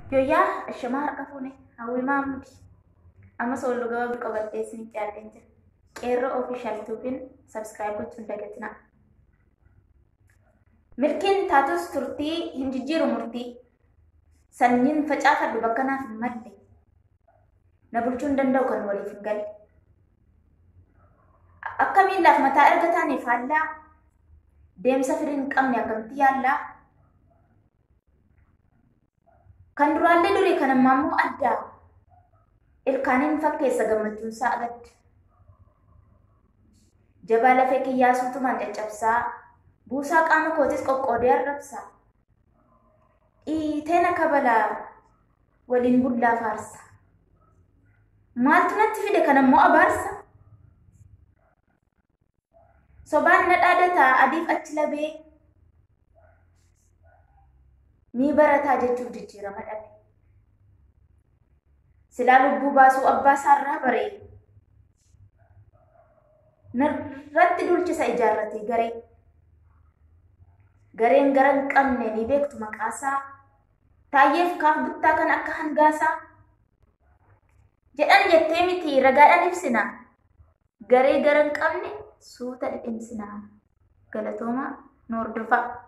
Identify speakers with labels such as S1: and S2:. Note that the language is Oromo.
S1: Yoyyaa ashamaa harka fuune hawwi maamudi. Amma soollu gabaabduu qabattee isinitti yaadeen jira. Qeerroo ofishaal tuubiin sabskiraayib gochuun dagatinaa. Milkiin taatus turtii hin jijjiiru murtii. Sanyiin facaafadhu bakka naaf hin malle. Na bulchuu hin danda'u kan waliif hin galle. Akka miillaaf mataa erga taaneef faallaa. Deemsa firii hin qabne akkamitti yaallaa? Kan duraallee durii kan ammaa immoo addaa. Ilkaaniin fakkeessa gammachuun isaa agadda. Jabaa lafee kiyyaasuutumaan caccabsaa. Buusaa qaama kootis qoqqoodee arrabsaa. Dhiiteen akka balaa waliin bullaa faarsa. Maaltu natti fide kan ammoo abaarsa? Sobaan na dhaadataa adiif achi labee. Ni barataa jechuuf jijjiirama dhabe. Silaa lubbuu baasuu abbaa isaarraa baree. Narratti dulchisa ijaarratee garee. Gareen gara hin qabne ni beektu maqaasaa. Taayyeef kaaf bittaa kan akka hangaasaa. Jedhan jettee miti ragaadhaan ibsina. Garee gara hin qabne suuta dhidhimsina. Galatoomaa nu hordofaa.